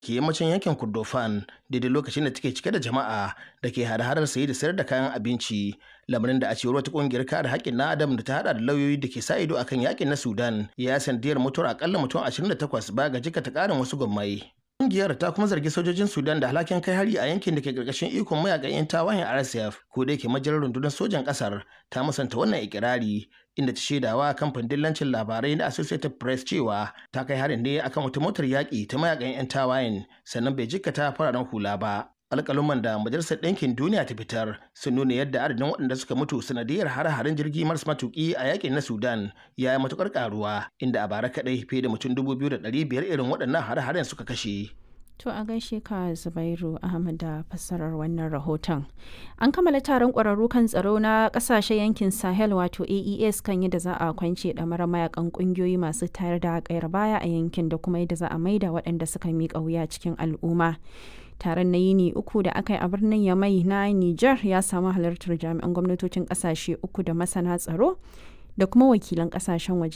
ke yammacin yankin Kordofan daidai lokacin da take cike da jama'a da ke hada-hadar saye da sayar da kayan abinci lamarin da a cewar wata kungiyar kare haƙƙin na adam da ta hada da lauyoyi da ke sa ido akan yakin na Sudan ya sandiyar mutuwar akalla mutum 28 ba ga jikata ƙarin wasu gwammai. Kungiyar ta kuma zargi sojojin Sudan da alhakin kai hari a yankin da ke karkashin ikon mayakan 'yan tawayen RSF ko da yake majalar rundunar sojan kasar ta musanta wannan ikirari inda ta shaidawa kamfanin dillancin labarai na Associated Press cewa ta kai harin ne akan wata motar yaƙi ta mayakan 'yan tawayen sannan bai jikkata fararen hula ba. alƙaluman da majalisar ɗinkin duniya ta fitar sun nuna yadda adadin waɗanda suka mutu sanadiyar hare-haren jirgi maras matuƙi a yakin na sudan ya yi matuƙar ƙaruwa inda a bara kaɗai fiye da mutum dubu biyu da ɗari biyar irin waɗannan hare-haren suka kashe To a gaishe ka Zubairu Ahmad da fassarar wannan rahoton. An kammala taron ƙwararru kan tsaro na ƙasashen yankin Sahel wato AES kan yadda za a kwance ɗamarar mayakan ƙungiyoyi masu tayar da ƙayar baya a yankin da kuma yadda za a maida waɗanda suka miƙa wuya cikin al'umma. taron na yini uku da aka yi a birnin yamai na niger ya samu halartar jami'an gwamnatocin kasashe uku da masana tsaro da kuma wakilan kasashen waje